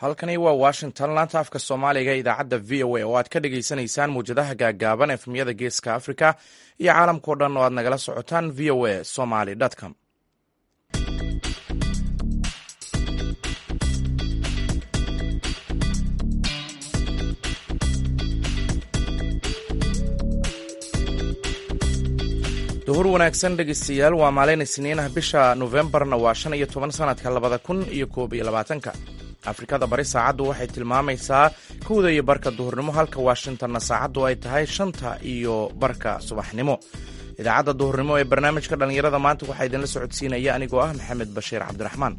halkani waa washington laanta afka soomaaliga idaacadda v o a oo aad ka dhagaysanaysaan muwjadaha gaagaaban efmiyada geeska africa iyo caalamkao dhan oo aad nagala socotaan v o a somaly com duhur wanaagsan dhegeystayaal waa maalin isniin ah bisha nofembarna waa shan iyo toban sanadka labada kun iyo koob iyo labaatanka afrikada bari saacaddu waxay tilmaamaysaa kowda iyo barka duhurnimo halka washingtonna saacaddu ay tahay shanta iyo barka subaxnimo idaacadda duhurnimo ee barnaamijka dhallinyarada maanta waxaa idinla socodsiinaya anigoo ah maxamed bashiir cabdiraxmaan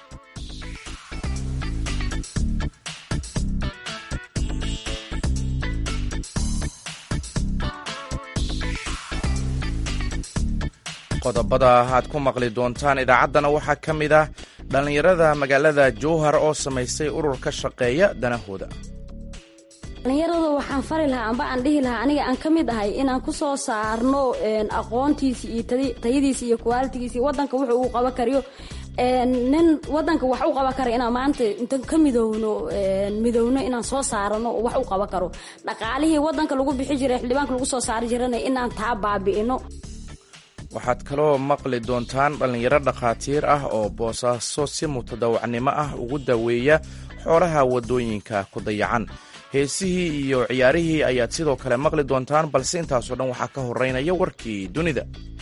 qodobada aad ku maqli doontaan idaacaddana waxaa ka mid ah dhallinyarada magaalada jowhar oo samaystay urur ka shaqeeya danahooda dhallinyarada waxaan fari lahaa amba aan dhihi lahaa aniga aan ka mid ahay inaan ku soo saarno aqoontiisi iyo tayadiisi iyo kuwaalitigiisi wadanka wuxuu uu qaban kariyo nin wadanka wax u qaban kara inaan maanta intan ka midowno midowno inaan soo saarano wax u qaban karo dhaqaalihii wadanka lagu bixi jiray xildhibaanka lagu soo saari jirana inaan taa baabi'ino waxaad kaloo maqli doontaan dhallinyaro dhakhaatiir ah oo boosaaso si mutadawacnimo ah ugu daweeya xoolaha waddooyinka ku dayacan heesihii iyo ciyaarihii ayaad sidoo kale maqli doontaan balse intaasoo dhan waxaa ka horeynaya warkii dunida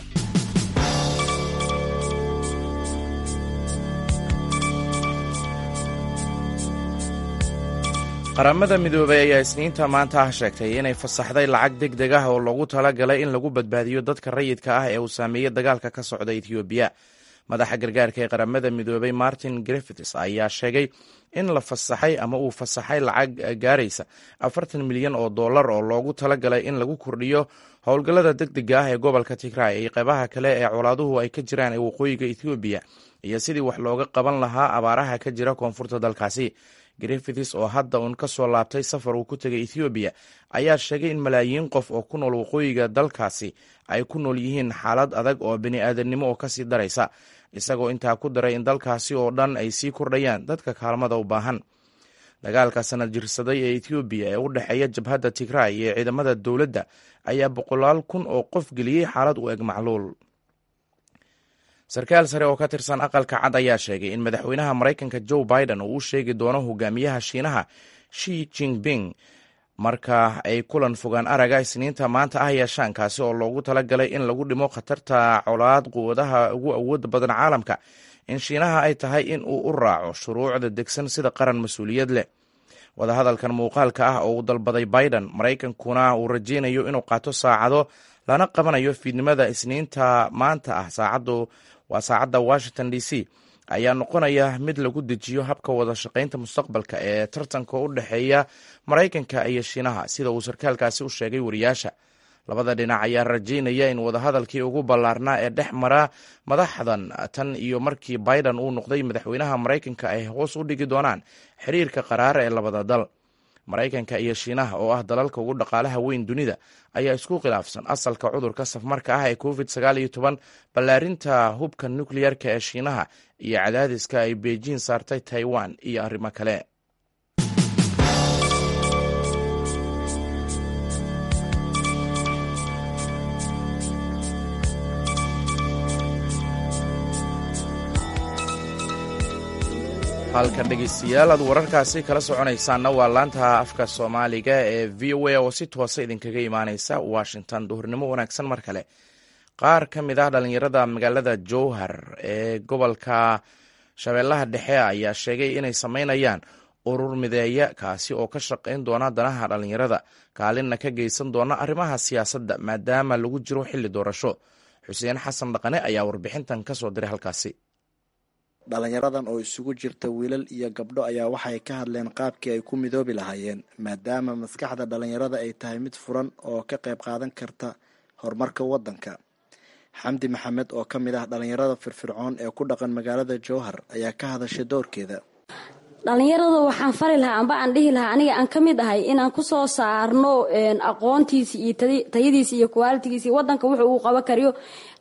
qaramada midoobay ayaa isniinta maanta ah sheegtay inay fasaxday lacag deg deg ah oo loogu talagalay in lagu badbaadiyo dadka rayidka ah ee uu saameeyey dagaalka ka socda etoobiya madaxa gargaarka ee qaramada midoobay martin griffiths ayaa sheegay in la fasaxay ama uu fasaxay lacag gaaraysa afartan milyan oo dollar oo loogu talagalay in lagu kordhiyo howlgallada deg dega ah ee gobolka tigray iyo qeybaha kale ee colaaduhu ay ka jiraan ee waqooyiga etoobiya iyo sidii wax looga qaban lahaa abaaraha ka jira koonfurta dalkaasi griffiths oo hadda uun ka soo laabtay safar uu ku tegay ethoobiya ayaa sheegay in malaayiin qof oo ku nool waqooyiga dalkaasi ay ku nool yihiin xaalad adag oo bini'aadamnimo oo kasii daraysa isagoo intaa ku daray in dalkaasi oo dhan ay sii kordhayaan dadka kaalmada u baahan dagaalka sanad jirsaday ee ethoobiya ee u dhexeeya jabhadda tigray iyo ciidamada dowladda ayaa boqolaal kun oo qof geliyey xaalad u eg macluul sarkaal sare oo ka tirsan aqalka cad ayaa sheegay in madaxweynaha maraykanka joe biden uu u sheegi doono hogaamiyaha shiinaha shi jinping marka ay kulan fogaan araga isniinta maanta ah yeeshaan kaasi oo loogu talagalay in lagu dhimo khatarta colaad quwadaha ugu awooda badan caalamka in shiinaha ay tahay in uu u raaco shuruucda degsan sida qaran mas-uuliyad leh wadahadalkan muuqaalka ah oo uu dalbaday biden maraykankuna uu rajeynayo inuu qaato saacado lana qabanayo fiidnimada isniinta maanta ah saacadu waa saacadda washington d c ayaa noqonaya mid lagu dejiyo habka wada shaqaynta mustaqbalka ee tartanka u dhexeeya maraykanka iyo shiinaha sida uu sarkaalkaasi u sheegay wariyaasha labada dhinac ayaa rajeynaya in wadahadalkii ugu ballaarnaa ee dhex mara madaxdan tan iyo markii biden uu noqday madaxweynaha maraykanka ay hoos u dhigi doonaan xiriirka qaraar ee labada dal maraykanka iyo shiinaha oo ah dalalka ugu dhaqaalaha weyn dunida ayaa isku khilaafsan asalka cudurka safmarka ah ee covid sagaal iyo toban ballaarinta hubka nukleyarka ee shiinaha iyo cadaadiska ay beijing saartay taiwan iyo arrimo kale halka dhegeystayaal aad wararkaasi kala soconaysaanna waa laanta afka soomaaliga ee v o a oo si toosa idinkaga imaaneysa washington duhurnimo wanaagsan mar kale qaar ka mid ah dhallinyarada magaalada jowhar ee gobolka shabeellaha dhexe ayaa sheegay inay sameynayaan urur mideeya kaasi oo ka shaqayn doona danaha dhallinyarada kaalinna ka geysan doona arrimaha siyaasadda maadaama lagu jiro xilli doorasho xuseen xasan dhaqane ayaa warbixintan kasoo diray halkaasi dhalinyaradan oo isugu jirta wiilal iyo gabdho ayaa waxay ka hadleen qaabkii ay ku midoobi lahaayeen maadaama maskaxda dhalinyarada ay tahay mid furan oo ka qayb qaadan karta horumarka waddanka xamdi maxamed oo ka mid ah dhalinyarada firfircoon ee ku dhaqan magaalada jowhar ayaa ka hadashay doorkeeda dhalinyarada waxaan fari lahaa amba aan dhihi lahaa aniga aan ka mid ahay inaan ku soo saarno aqoontiisi iyo tayadiisi iyo kuwaalitigiisi wadanka wuxuu uu qaban kariyo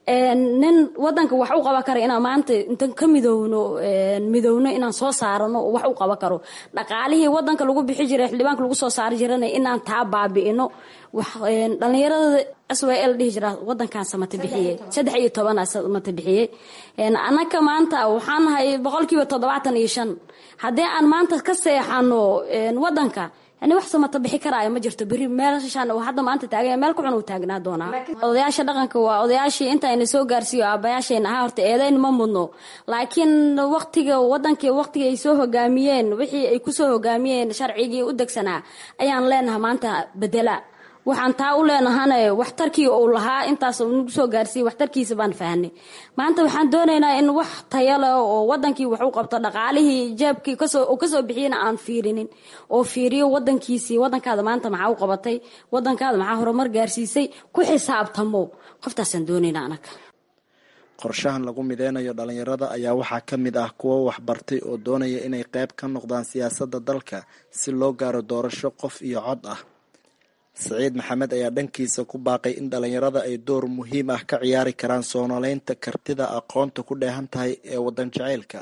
nin wadanka wax u qaban kara inaan maanta intan ka midowno midowno inaan soo saarano oo wax u qaban karo dhaqaalihii wadanka lagu bixi jiray xildhibaanka lagu soo saari jirana inaan taa baabi'ino dhalinyarada s y l dhihi jira wadankan samata bixiye saddex iyo tobana samata bixiye anaka maanta waxaan nahay boqolkiiba toddobaatan iyo shan haddii aan maanta ka seexano wadanka yani wax samata bixi karaayo ma jirto beri meelshaan hadda maanta taagan meel kuxun uu taagnaa doonaa odayaasha dhaqanka waa odayaashii intaayna soo gaarsiiyo aabayaashayna ahaa horta eedayn ma mudno laakiin waqtiga wadankii waqtiga ay soo hogaamiyeen wixii ay kusoo hogaamiyeen sharcigii u degsanaa ayaan leenahay maanta bedela waxaan taa u leenahane waxtarkii uu lahaa intaas nagu soo gaarsiiye waxtarkiisa baan fahnay maanta waxaan doonaynaa in wax tayale oo wadankii wax u qabto dhaqaalihii jeebkii kasoo kasoo bixiyana aan fiirinin oo fiiriyo wadankiisii wadankaada maanta maxaa u qabatay wadankaada maxaa horumar gaarsiisay ku xisaabtamo qoftaasaan doonaynaa anaga qorshahan lagu mideynayo dhalinyarada ayaa waxaa ka mid ah kuwo waxbartay oo doonaya inay qayb ka noqdaan siyaasadda dalka si loo gaaro doorasho qof iyo cod ah saciid maxamed ayaa dhankiisa ku baaqay in dhalinyarada ay door muhiim ah ka ciyaari karaan soo noleynta kartida aqoonta ku dheehan tahay ee wadan jaceylka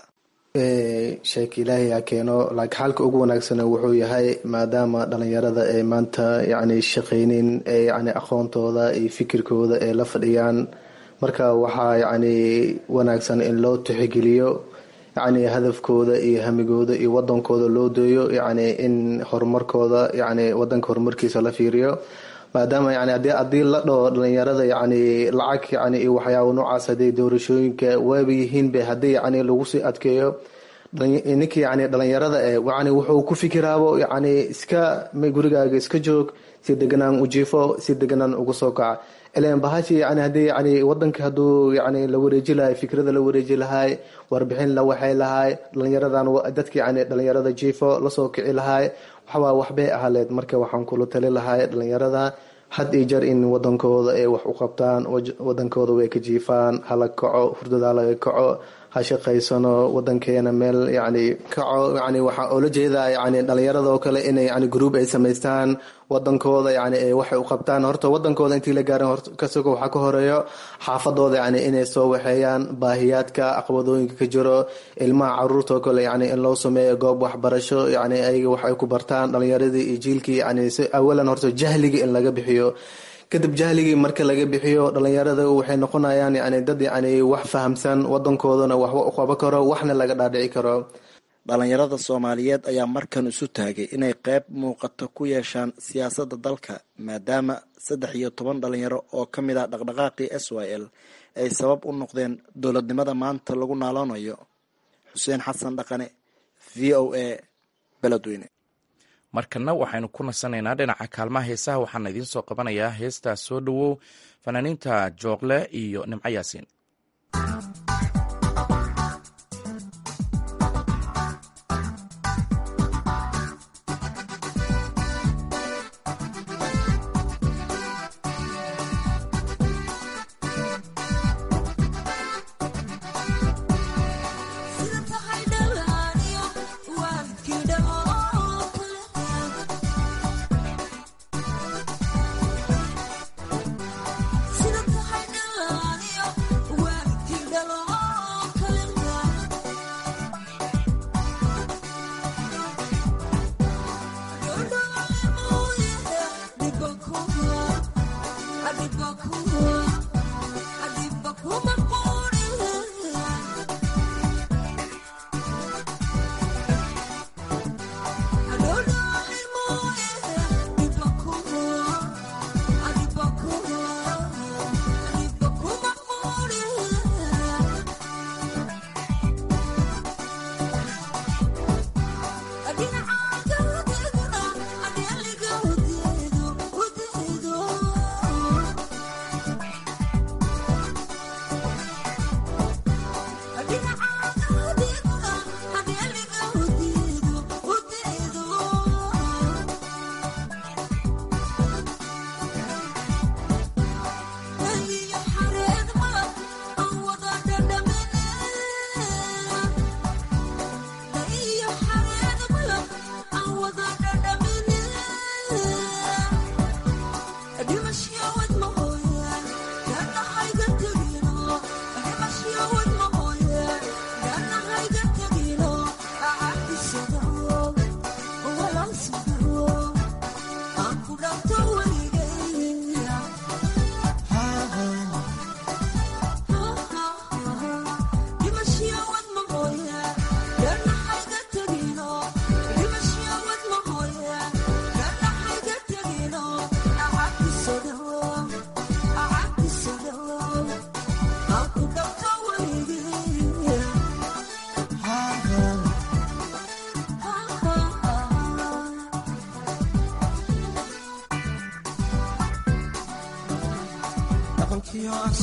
sheek ilaahay ha keeno laakiin xalka ugu wanaagsana wuxuu yahay maadaama dhalinyarada ay maanta yacni shaqaynin ee yacni aqoontooda iyo fikirkooda ay la fadhiyaan marka waxaa yacni wanaagsan in loo tixgeliyo yacni hadafkooda iyo hamigooda iyo wadankooda loo deeyo yacni in horumarkooda yacni wadanka horumarkiisa la fiiriyo maadaama yani hadii haddii la dhaho dhalinyarada yacni lacag yacni iyo waxyaaba noocaas haddii doorashooyinka waaba yihiinba haddii yacni lagu sii adkeeyo ninka yacni dhalinyarada eh yacni wuxuu ku fikiraabo yacni iska gurigaaga iska joog si deganaan u jiifo si deganaan uga soo kaca ilan bahashi yani hadii yani wadanka haduu yani la wareeji lahay fikrada la wareeji lahay warbixin la waxay lahay dhalinyaradan dadka yani dhalinyarada jiifo lasoo kici lahay waxbaa waxbay ahaleed marka waxaan kula tali lahay dhalinyarada had iyo jeer in wadankooda ay wax u qabtaan wadankooda way ka jiifaan hala kaco hurdada laga kaco ha shaqaysano wadankeena meel yani kaco yani waxaa oola jeedaa yani dhalinyarada oo kale inay yani group ay samaystaan wadankooda yani ay waxay u qabtaan horta wadankooda intii la gaarin kasoko waxaa ka horeeyo xaafadooda yani inay soo waxeeyaan baahiyaadka aqbadooyinka ka jiro ilmaha caruurta oo kale yani in loo sameeyo goob waxbarasho yani ayaga wax ay ku bartaan dhalinyaradii iyo jiilkii yani si awalan horta jahliga in laga bixiyo kadib jahligii marka laga bixiyo dhalinyarada waxay noqonayaan yani dad yani wax fahamsan wadankoodana waxba u qaban karo waxna laga dhaadhici karo dhalinyarada soomaaliyeed ayaa markan isu taagay inay qayb muuqato ku yeeshaan siyaasadda dalka maadaama saddex iyo toban dhalinyaro oo ka mid ah dhaqdhaqaaqii s y l ay sabab u noqdeen dowladnimada maanta lagu naaloonayo xuseen xasan dhaqane v o a beledweyne markana waxaynu ku nasanaynaa dhinaca kaalmaha heesaha waxaana idiin soo qabanayaa heestaas soo dhowow fanaaniinta jooqle iyo nimco yaasiin Sida tahay dhalaaniyo waalidkii dhalo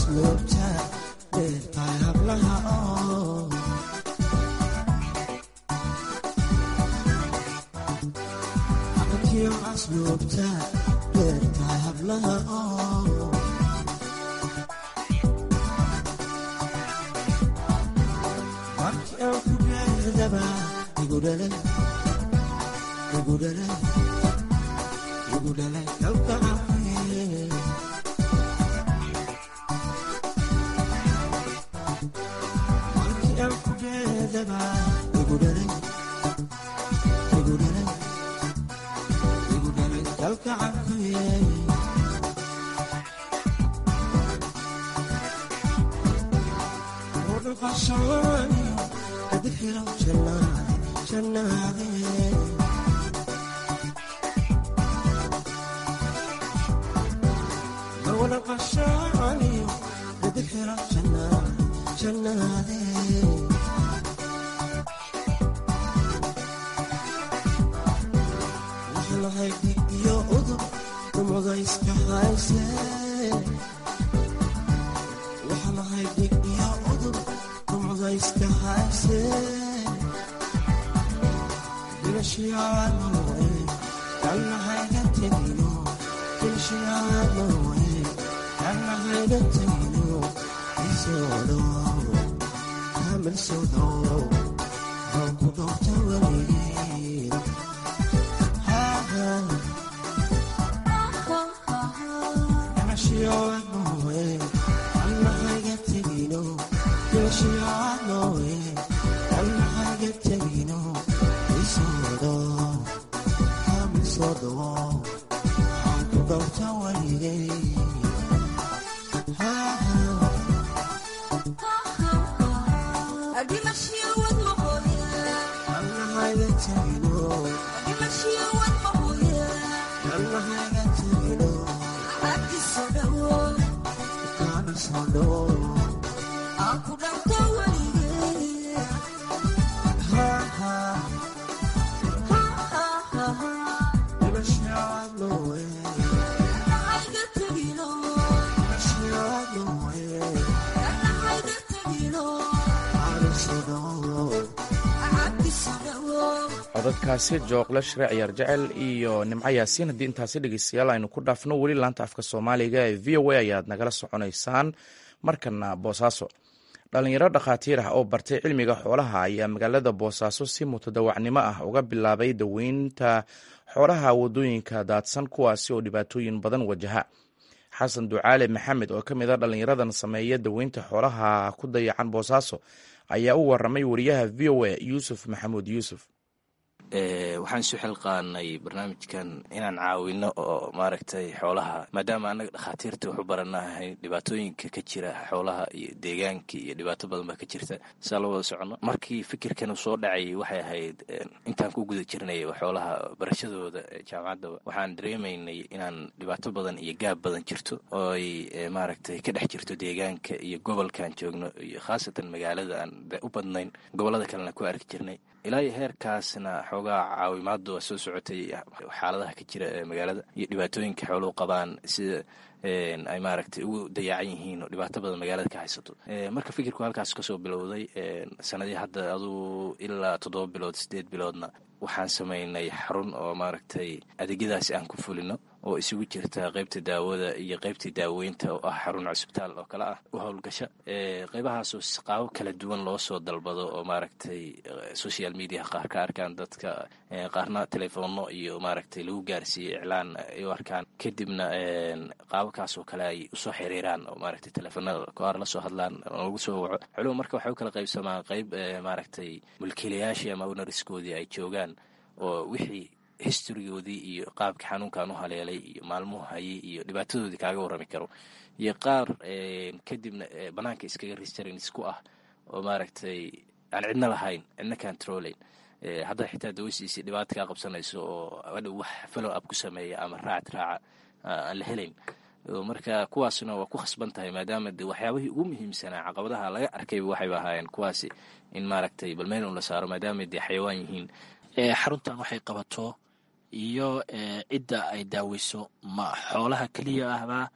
asluubta dheertahay hablaha oo aqalkiyo asluubta dheertahay hablaha oo markii aan ku beerdaba igu dhalay igu dhalay igu dhalay dalka cafiye markii aan ku beerdaba igu dhalay igu dhalay igu dhalay dalka cafiye ودقشاني أدخل جنات جناتي ودقشاني أدخل جنات جناتي وحلا هيدي يا أذر ومضيسك حايسي وحلا هيدي يا أذر ومضيسك حايسي كل شي عالموي كان هيدا تدينو كل شي عالموي كان هيدا تدينو يسولو كامل سودو هاكو دوتا وليد ها ها أنا شي عالموي كان هيدا تدينو كل شي عالموي كان هيدا تدينو يسولو كامل سودو هاكو دوتا وليد ها ها أنا هيدا تدينو أنا هيدا تدينو كان سودو ها ها أنا شي عالموي أنا شي عالموي أنا سودو codadkaasi jooqle shire ciyaar jecel iyo nimco yaasiin haddii intaasi dhegeystayaal aynu ku dhaafno weli laanta afka soomaaliga ee v o a ayaad nagala soconaysaan markana boosaaso dhalinyaro dhakhaatiir ah oo bartay cilmiga xoolaha ayaa magaalada boosaaso si mutadawacnimo ah uga bilaabay daweynta xoolaha wadooyinka daadsan kuwaasi oo dhibaatooyin badan wajaha xasan ducaale maxamed oo ka mid a dhalinyaradan sameeya daweynta xoolaha ku dayacan boosaaso ayaa u waramay wariyaha v o a yuusuf maxamuud yuusuf waxaan isu xilqaanay barnaamijkan inaan caawino oo maaragtay xoolaha maadaama annaga dhakhaatiirta waxu baranahay dhibaatooyinka ka jira xoolaha iyo deegaanka iyo dhibaato badan baa ka jirta saa la wada socono markii fikirkan uu soo dhacay waxay ahayd intaan ku guda jirnay xoolaha barashadooda jaamacaddaba waxaan dareemaynay inaan dhibaato badan iyo gaab badan jirto oo ay maaragtay ka dhex jirto deegaanka iyo gobolkaan joogno iyo khaasatan magaalada aan u badnayn gobollada kalena ku arki jirnay ilaa iyo heerkaasna xoogaa caawimaadu waa soo socotay xaaladaha ka jira ee magaalada iyo dhibaatooyinka xooluhu qabaan sida ay maaragtay ugu dayacan yihiin oo dhibaato badan magaalada ka haysato marka fikirku halkaas kasoo bilowday sanadii hadda aduu ilaa toddoba bilood sideed biloodna waxaan samaynay xarun oo maaragtay adeegyadaasi aan ku fulino oo isugu jirta qaybta daawada iyo qaybtii daaweynta oo ah xarun cusbitaal oo kale ah u howlgasha qaybahaasoo qaabo kala duwan loo soo dalbado oo maaragtay social media qaar ka arkaan dadka qaarna telefoonno iyo maaragtay lagu gaarsiiyey iclaan ay u arkaan kadibna qaabakaasoo kale ay usoo xiriiraan oo maaragtay telefoonada qaar la soo hadlaan lagu soo waco xuluhu marka waxay u kala qaybsamaan qayb maaragtay mulkiilayaashii ama ownariskoodii ay joogaan oo wixii historygoodii iyo qaabka xanuunkan u haleelay iyo maalmuhu hayay iyo dhibaatadoodii kaaga warrami karo iyo qaar kadibna banaanka iskaga restrains ku ah oo maaragtay aan cidna lahayn cidna controlayn hadda xitaa dawasiisi dhibaata kaa qabsanayso oo adhow wax follow up ku sameeya ama raac raaca aan la helayn marka kuwaasna waa ku khasban tahay maadaama de waxyaabihii ugu muhiimsanaa caqabadaha laga arkayba waxayba ahaayeen kuwaasi in maaragtay balmeel un la saaro maadaama dee xayawaan yihiin xaruntan waxay qabato iyo cidda ay daaweyso ma xoolaha keliya ahbaa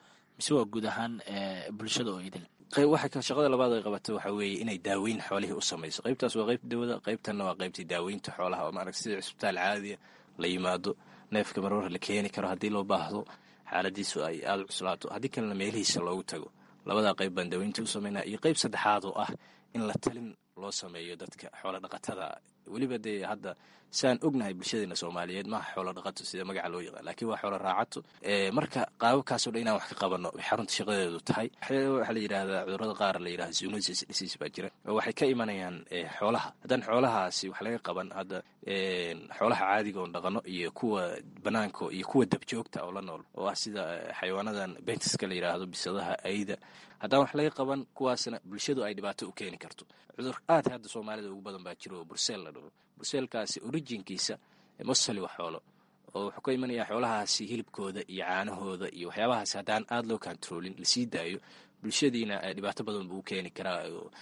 mise waa guud ahaan bulshada oo idil waxa shaqada labaad ay qabato waxa weeye inay daaweyn xoolihii u samayso qaybtaas waa qaybta dawada qaybtanna waa qaybtii daaweynta xoolaha oo maaragta sida cisbitaal caadiya la yimaado neefka marwar la keeni karo haddii loo baahdo xaaladiisu ay aada u cuslaato haddii kalena meelihiisa loogu tago labadaa qayb baan daaweynta u samaynaa iyo qayb saddexaad oo ah in la talin loo sameeyo dadka xoolo dhaqatada weliba dee hadda saan ognahay bulshadeena soomaaliyeed maaha xoolo dhaqato sida magaca loo yaqaan laakiin waa xoolo raacato marka qaababkaasoo dhan inaan wax ka qabanno bay xarunta shaqadeedu tahay waxaa la yidhaahdaa cudurada qaar la yidhahda zoonosis disease baa jira oo waxay ka imanayaan xoolaha haddaan xoolahaasi wax laga qaban hadda xoolaha caadiga oon dhaqano iyo kuwa banaanka iyo kuwa dabjoogta oo la nool oo ah sida xayawaanadan bentiska la yidhaahdo bisadaha ayda haddaan wax laga qaban kuwaasna bulshadu ay dhibaato u keeni karto cudur aad hadda soomaalida ugu badan baa jiro oo burseel la dhaho burseelkaasi orijinkiisa mosali waa xoolo oo wuxuu ka imanayaa xoolahaasi hilibkooda iyo caanahooda iyo waxyaabahaasi haddaan aada loo kontaroolin lasii daayo bulshadiina dhibaato badan buu u keeni karaa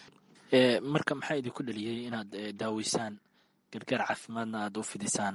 marka maxaa idinku dhaliyey inaad daaweysaan gargaar caafimaadna aad u fidisaan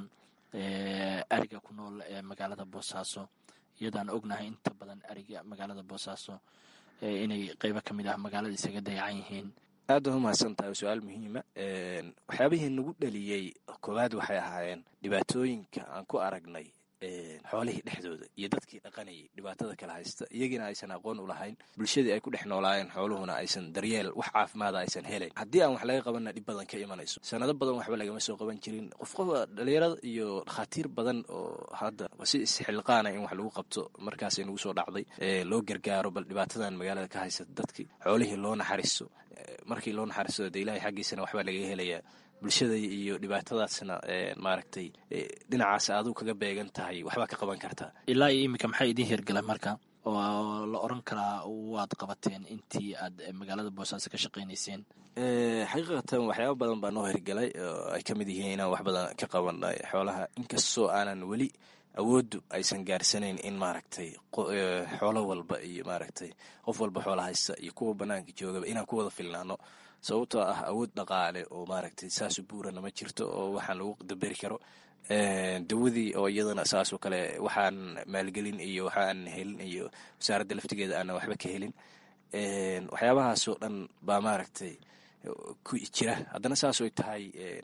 ariga ku nool ee magaalada boosaaso iyadaan ognahay inta badan ariga magaalada boosaaso inay qeybo ka mid ah magaalada isaga dayacan yihiin aad waa umahadsan tahay su-aal muhiima waxyaabihii nagu dhaliyey koowaad waxay ahaayeen dhibaatooyinka aan ku aragnay xoolihii dhexdooda iyo dadkii dhaqanayay dhibaatada kala haysta iyagiina aysan aqoon u lahayn bulshadii ay ku dhex noolaayeen xooluhuna aysan daryeel wax caafimaada aysan helayn haddii aan wax laga qabanna dhib badan ka imanayso sanado badan waxba lagama soo qaban jirin qof qofa dhalinyarada iyo dhakhaatiir badan oo hadda si isxilqaana in wax lagu qabto markaasay nagu soo dhacday loo gargaaro bal dhibaatadan magaalada ka haysata dadkii xoolihii loo naxariiso markii loo naxariisto de ilaahay xaggiisana waxbaa lagaga helayaa bulshada iyo dhibaatadaasna maaragtay dhinacaas aaduu kaga beegan tahay waxbaa ka qaban kartaa ilaa iyo iminka maxaa idiin hirgala marka oo la oran karaa waad qabateen intii aad magaalada boosaaso ka shaqaynayseen xaqiiqatan waxyaaba badan baa noo hirgalay oo ay ka mid yihiin inaan wax badan ka qabanay xoolaha inkastoo aanan weli awooddu aysan gaarsanayn in maaragtay xoolo walba iyo maaragtay qof walba xoola haysta iyo kuwa banaanka joogaba inaan ku wada filnaano sababtoo ah awood dhaqaale oo maaragtay saasu buurana ma jirto oo waxaan lagu daberi karo dawadii oo iyadana saasoo kale waxaan maalgelin iyo waxaan helin iyo wasaaradda laftigeeda aanan waxba ka helin waxyaabahaasoo dhan baa maaragtay ku jira haddana saasooy tahay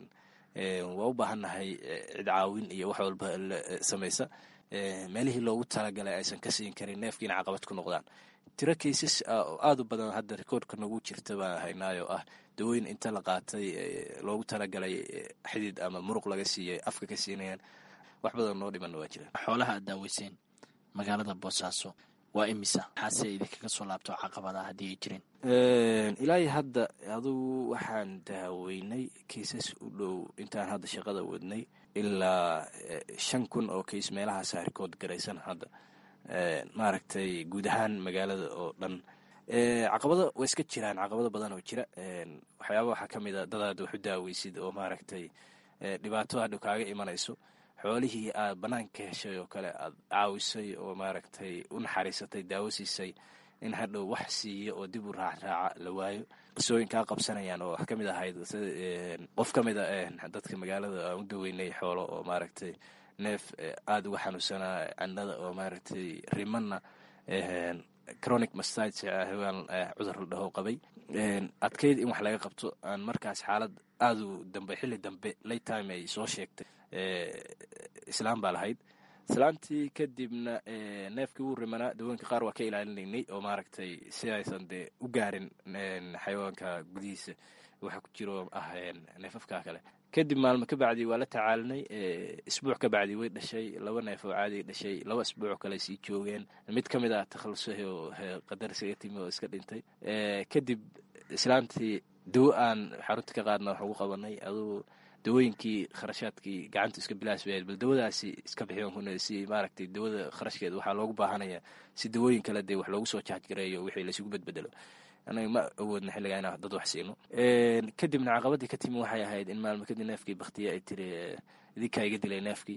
waa u baahannahay cid caawin iyo wax walba samaysa meelihii loogu talagalay aysan ka siin karin neefkiina caqabad ku noqdaan tiro kaysas aada u badan hadda rikoordka nagu jirta baan haynaayo ah dawooyin inta la qaatay loogu talagalay xidid ama muruq laga siiyay afka ka siinayaan wax badan noo dhimanna waa jira xoolaha aad daaweyseen magaalada boosaaso waa imisa maxaase idinkaga soo laabto caqabada haddii ay jireen ilaahi hadda adugu waxaan daaweynay kaysas u dhow intaan hadda shaqada wadnay ilaa shan kun oo kays meelahaasa rikood garaysan hadda maaragtay guud ahaan magaalada oo dhan caqabado way iska jiraan caqabado badan oo jira waxyaaba waxaa ka mid a dadaad wax u daaweysid oo maaragtay dhibaato hadhow kaaga imanayso xoolihii aad banaanka heshay oo kale aad caawisay oo maaragtay u naxariisatay daawo siisay in hadhow wax siiyo oo dib u raacraaca la waayo qisooyinkaa qabsanayaan oo wax ka mid ahayd qof ka mid a dadka magaalada aan u daweynay xoolo oo maaragtay neef aada uga xanuunsanaa candhada oo maaragtay rimanna chronic mastag hawaan cudur la dhaho qabay adkayd in wax laga qabto aan markaas xaalad aadu dambe xilli dambe late time ay soo sheegtay islaam baa lahayd islaantii kadibna neefkii wuu rimanaa dawooyinka qaar waa ka ilaalinaynay oo maaragtay si aysan dee u gaarin xayawaanka gudihiisa waxa ku jiro ah neefafka kale kadib maalmo ka bacdi waa la tacaalinay isbuuc ka bacdi way dhashay laba neef oo caadiga dhashay laba isbuuc kale sii joogeen mid ka mid ah takhalusahi oo qadar isaga timi oo iska dhintay kadib islaantii dawo aan xarunta ka qaadna wax ugu qabanay aduu dawooyinkii kharashaadkii gacanta iska bilaas bayd bal dawadaasi iska bixiyoon si maaragtay dawada kharashkeeda waxaa loogu baahanaya si dawooyin kale dee wax loogu soo jaajgareeyo wixii laysugu bedbedelo anaga ma awoodna xilligaa inaan dad wax siino kadibna caqabadii ka timi waxay ahayd in maalmo kadib neefkii baktiye ay tiri idinkaa iga dilay neefkii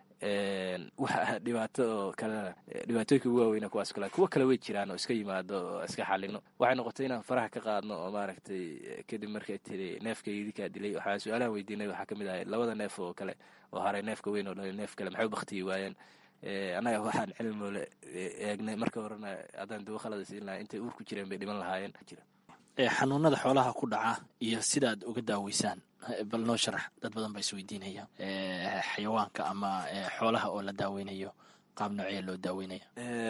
waxa dhibaato oo kalena dhibaatooyinka ugu waaweyna kuwaas kale kuwo kale way jiraan oo iska yimaado oo iska xalino waxay noqotay inaan faraha ka qaadno oo maaragtay kadib markay tiri neefka idinkaa dilay waxaa su-aalahan weydiinay waxaa kamid ahay labada neef oo kale oo haray neefka weyn oo dhalay neef kale maxay u baktiyi waayeen annaga waxaan cilmole eegnay marka horena haddaan dawo khalada siin lahaa intay uur ku jireen bay dhiman lahaayeen xanuunada xoolaha ku dhaca iyo sidaad uga daaweysaan bal noo sharax dad badan baa isweydiinaya xayawaanka ama xoolaha oo la daaweynayo qaab noocee loo daaweynaya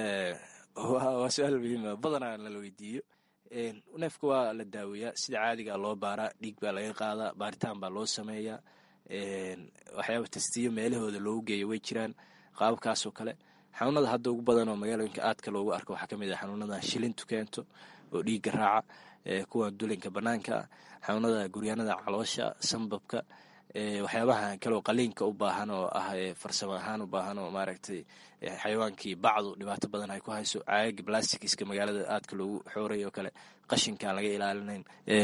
waa su-aal muhiima badanaa lala weydiiyo neefka waa la daaweeyaa sida caadiga loo baaraa dhiig baa laga qaadaa baaritaan baa loo sameeyaa waxyaaba tastiyo meelahooda loogu geeyo way jiraan qaababkaasoo kale xanuunada hadda ugu badan oo magaalooyinka aadka loogu arko waxaa kamid ah xanuunada shilintu keento oo dhiigga raaca kuwa dulinka banaanka xanuunada guryaanada caloosha sambabka waxyaabaha kaleo qaliinka u baahan oo ah farsamo ahaan u baahan oo maaragtay xayawaankii bacdu dhibaato badan ay ku hayso caagaga blastikiska magaalada aadka loogu xooray oo kale qashinkaan laga ilaalinayn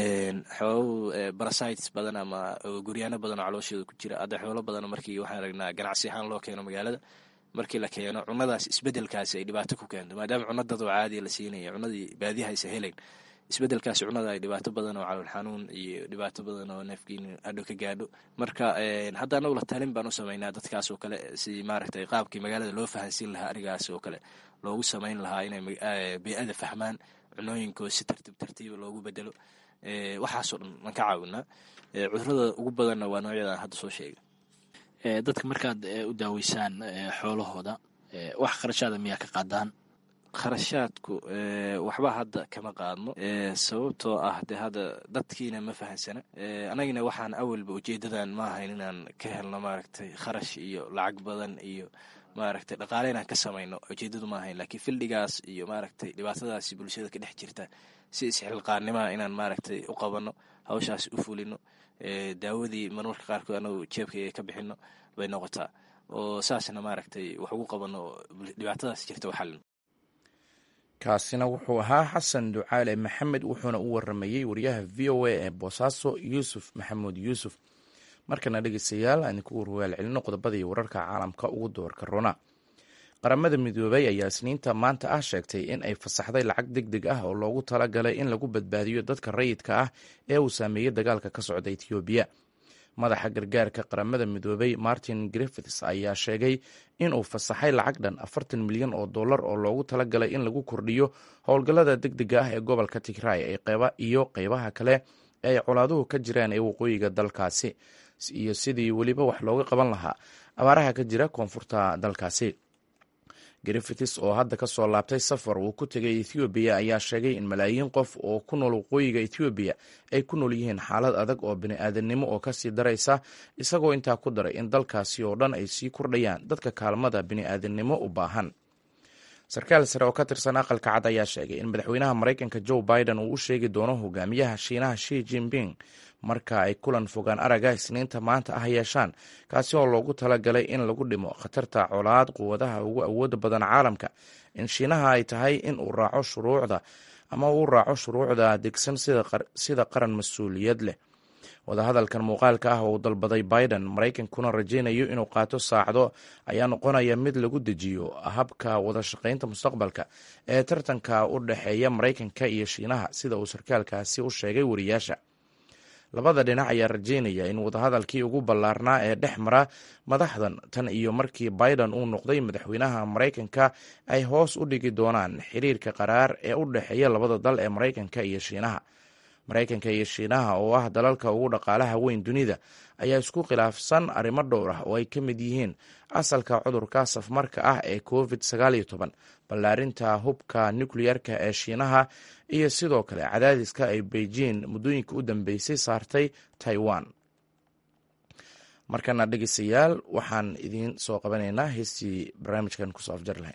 xoolo barasites badan ama guryaano badan oo calooshooda ku jira hadda xoolo badan markii waxaan aragnaa ganacsi ahaan loo keeno magaalada markii la keeno cunadaas isbedelkaasi ay dhibaato ku keento maadaama cuna dadoo caadiya la siinaya cunadii baadiyahaysa helayn isbedelkaasi cunada ay dhibaato badan oo calool xanuun iyo dhibaato badan oo neefkiin hadhow ka gaadho marka hadda anagu la talin baan u sameynaa dadkaas oo kale si maaragtay qaabkii magaalada loo fahansiin lahaa arigaas oo kale loogu sameyn lahaa inay bey-ada fahmaan cunooyinkoo si tartiib tartiiba loogu bedelo waxaasoo dhan waan ka caawinaa cudurada ugu badanna waa noocyadaan hadda soo sheegay dadka markaad u daaweysaan xoolahooda wax kharashaada miyaa ka qaadaan kharashaadku waxba hadda kama qaadno sababtoo ah de hadda dadkiina ma fahansana anagina waxaan awalba ujeedadan ma ahayn inaan ka helno maaragtay kharash iyo lacag badan iyo maaragtay dhaqaale inaan ka samayno ujeedadu ma ahayn laakiin fildigaas iyo maaragtay dhibaatadaasi bulshada ka dhex jirta si isxilqaanimaa inaan maaragtay u qabanno hawshaas u fulino daawadii marmarka qaarkood anagu jeebkayga ka bixino bay noqotaa oo saasna maaragtay wax ugu qabano dhibaatadaas jirta u xalino kaasina wuxuu ahaa xasan ducaale maxamed wuxuuna u waramayey wariyaha v o a ee boosaaso yuusuf maxamuud yuusuf markana dhegeystayaal aan idinku warwaal celino qodobadii wararka caalamka ugu doorka rona qaramada midoobay ayaa isniinta maanta ah sheegtay in ay fasaxday lacag deg deg ah oo loogu talagalay in lagu badbaadiyo dadka rayidka ah ee uu saameeyey dagaalka ka socda etoobiya madaxa gargaarka qaramada midoobay martin griffiths ayaa sheegay inuu fasaxay lacag dhan afartan milyan oo dollar oo loogu talagalay in lagu kordhiyo howlgallada deg dega ah ee gobolka tigray iyo qeybaha kale ee ay colaaduhu ka jiraan ee waqooyiga dalkaasi iyo sidii weliba wax looga qaban lahaa abaaraha ka jira koonfurta dalkaasi griffiths oo hadda ka soo laabtay safar uu ku tegay ethoobiya ayaa sheegay in malaayiin qof oo ku nool waqooyiga ethoobiya ay ku nool yihiin xaalad adag oo bini-aadamnimo oo kasii daraysa isagoo intaa ku daray in dalkaasi oo dhan ay sii kordhayaan dadka kaalmada bini-aadamnimo u baahan sarkaal sare oo ka tirsan aqalka cad ayaa sheegay in madaxweynaha maraykanka joe biden uu u sheegi doono hogaamiyaha shiinaha shi jinping marka ay kulan fogaan araga isniinta maanta ah yeeshaan kaasi oo loogu talagalay in lagu dhimo khatarta colaad quwadaha ugu awooda badan caalamka in shiinaha ay tahay in uu raaco shuruucda ama uu raaco shuruucda degsan sida qaran mas-uuliyad leh wadahadalkan muuqaalka ah oo uu dalbaday biden maraykankuna rajaynayo inuu qaato saacdo ayaa noqonaya mid lagu dejiyo habka wada shaqaynta mustaqbalka ee tartanka u dhexeeya maraykanka iyo shiinaha sida uu sarkaalkaasi u sheegay wariyaasha labada dhinac ayaa rajaynaya in wadahadalkii ugu ballaarnaa ee dhex mara madaxdan tan iyo markii biden uu noqday madaxweynaha maraykanka ay hoos u dhigi doonaan xiriirka qaraar ee u dhexeeya labada dal ee maraykanka iyo shiinaha maraykanka iyo shiinaha oo ah dalalka ugu dhaqaalaha weyn dunida ayaa isku khilaafsan arrimo dhowr ah oo ay ka mid yihiin asalka cudurka safmarka ah ee covid sagaal iyo toban ballaarinta hubka nukleyarka ee shiinaha iyo sidoo kale cadaadiska ay beijing muddooyinka u dambeysay saartay taiwan markana dhegeystayaal waxaan idiin soo qabanaynaa heestii barnaamijkan kusoo afjar lahayn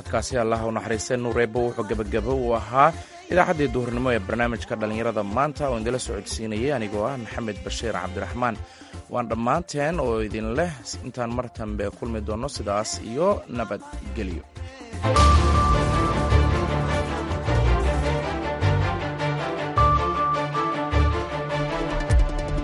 codkaasi allah u naxariistay nuureebo wuxuu gebagabo uu ahaa idaacaddii duhurnimo ee barnaamijka dhallinyarada maanta oo idinla socodsiinayay anigoo ah maxamed bashiir cabdiraxmaan waan dhammaanteen oo idin leh intaan mar dambe kulmi doonno sidaas iyo nabadgelyo